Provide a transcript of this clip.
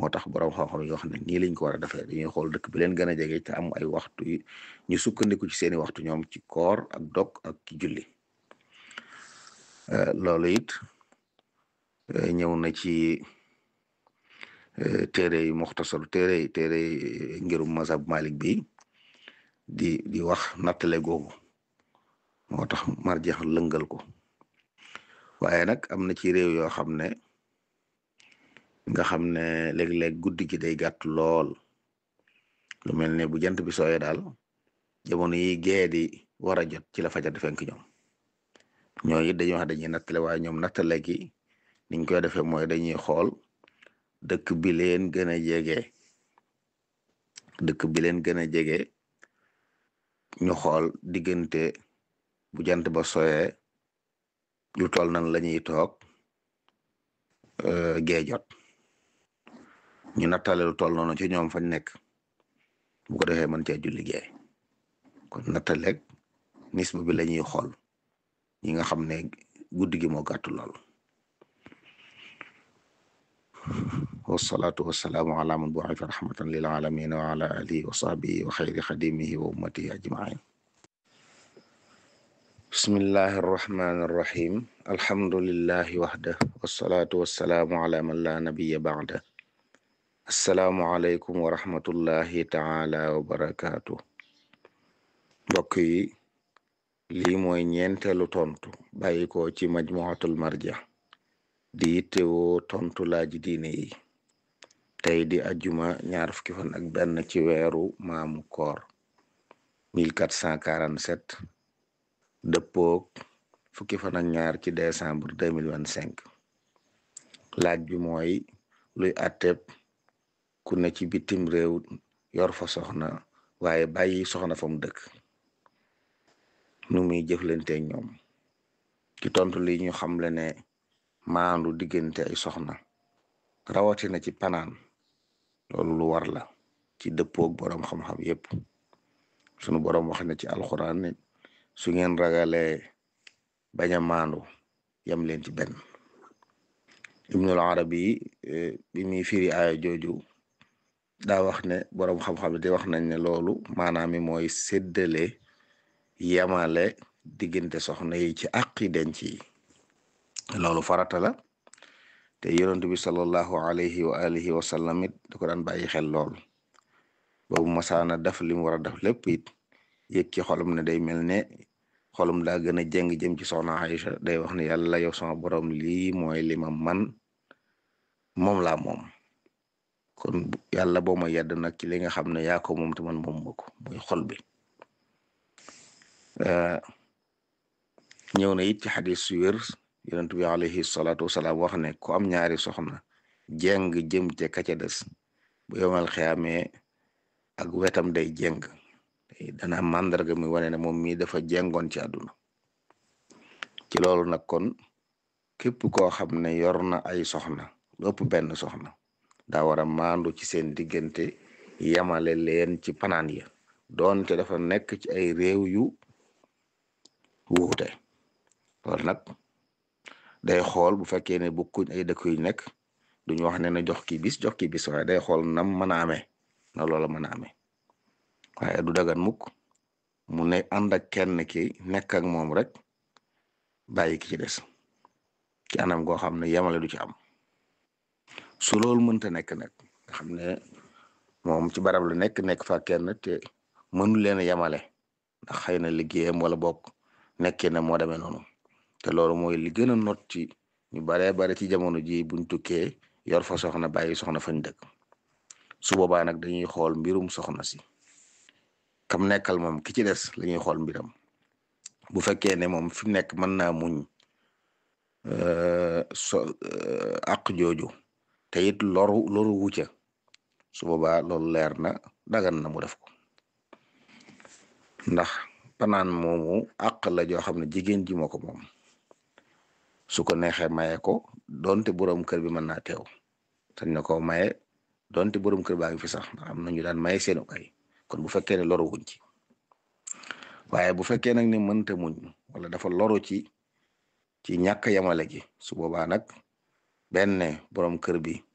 moo tax borom xam-xam yi wax ne nii lañ ko war a defee dañuy xool dëkk bi leen gën a jege te am ay waxtu yi ñu sukkandiku ci seeni waxtu ñoom ci koor ak dog ak ci julli loolu it ñëw na ci téere yi muxtasar téere yi téere yi ngirum mazhab malik bi di di wax nattale googu moo tax marjeex lëngal ko waaye nag am na ci réew yoo xam ne nga xam ne léeg-léeg guddi gi day gàtt lool lu mel ne bu jant bi sooyee daal jamono yi gee di war a jot ci la fajar di fenk ñoom ñooñu it dañuy wax dañuy nattale waaye ñoom nattale gi niñ koy defee mooy dañuy xool dëkk bi leen gën a jege dëkk bi leen gën a jege ñu xool diggante bu jant ba sooyee lu toll nan la ñuy toog gee jot ñu nattale lu toll noonu ci ñoom fañ nekk bu ko defee mën cee julli gee kon nattaleeg nisba bi la ñuy xool ñi nga xam ne guddi gi moo gàttu lool wasalaatu wasalaamu ala man bu'itha rahmatan lil alamin wa ala alihi wa sahbihi wa xayri xadimihi wa ummatihi ajmain bismillahi arrahmani arrahim alhamdulillahi waxda wasalaatu wasalaamu ala man la nabiya ba'da assalaamu aleykum wa rahmatullahi taala wa barakaatu mbokk yi lii mooy ñeenteelu tontu bàyyi ko ci majmuatul marja di yittewoo tontu laaji diine yi tey di ajjuma ñaar fukki fan ak benn ci weeru maamu koor 1447 dëppoog fukki fan ak ñaar ci décembre 2025 laaj bi mooy luy atteb ku ne ci bitim réew yor fa soxna waaye bàyyi soxna fa mu dëkk nu muy jëflanteeg ñoom ci tontu li ñu xamle ne maandu diggante ay soxna rawatina ci panaan loolu lu war la ci dëppoog boroom xam-xam yépp sunu boroom wax na ci alxuraan ne su ngeen ragalee bañ a maandu yam leen ci benn ibnul arabi bi muy firi aaya jooju daa wax ne boroom xam-xam di wax nañ ne loolu maanaam mi mooy séddale yamale diggante soxna yi ci àqi denc yi loolu farata la te yonent bi sallallahu alayhi wa alihi wa sallam it da ko daan bàyyi xel lool boobu masaana def li mu war a def lépp it yëg ci xolum ne day mel ne xolum daa gën a jeng jëm ci soxna Aïcha day wax ne yàlla yow sama borom lii mooy li ma man moom laa moom kon yàlla boo ma yedd nag ci li nga xam ne yaa ko moom te man moom ma ko muy xol bi ñëw na it ci xadis su wér yonent bi alayhi salaatu wasalaam wax ne ku am ñaari soxna jeng jëm ca ka ca des bu yomal xiyaamee ak wetam day jeng dana am màndarga mi wane ne moom mii dafa jengoon ci àdduna ci loolu nag kon képp koo xam ne yor na ay soxna lu ëpp benn soxna daa war a maandu ci seen diggante yamale leen ci panaan ya doonte dafa nekk ci ay réew yu wuute loolu nag day xool bu fekkee ne bokkuñ ay dëkk yu nekk duñu wax ne na jox ki bis jox ki bis waaye day xool nam mën a amee na loola mën a amee waaye du dagan mukk mu ne ànd ak kenn ki nekk ak moom rek bàyyi ki ci des ci anam goo xam ne yemale du ci am su loolu mënta nekk nag nga xam ne moom ci barab la nekk nekk fa kenn te mënu leen a yemale ndax xëy na liggéeyam wala bokk nekkee na moo demee noonu te loolu mooy li gën a not ci ñu baree bare ci jamono ji buñ tukkee yor fa soxna bàyyi soxna fañ dëkk su boobaa nag dañuy xool mbirum soxna si kam nekkal moom ki ci des la ñuy xool mbiram bu fekkee ne moom fi mu nekk mën naa muñ so àq jooju te it loru loru wucca su boobaa loolu leer na dagan na mu def ko ndax panaan moomu àq la joo xam ne jigéen ji moo ko moom su ko neexee maye ko donte borom kër bi mën naa teew sañ na ko maye donte borom kër baa ngi fi sax ndax am na ñu daan maye seenu ay kon bu fekkee ne loru wuñ ci waaye bu fekkee nag ne mënta muñ wala dafa loru ci ci ñàkk yamale gi su boobaa nag benn borom kër bi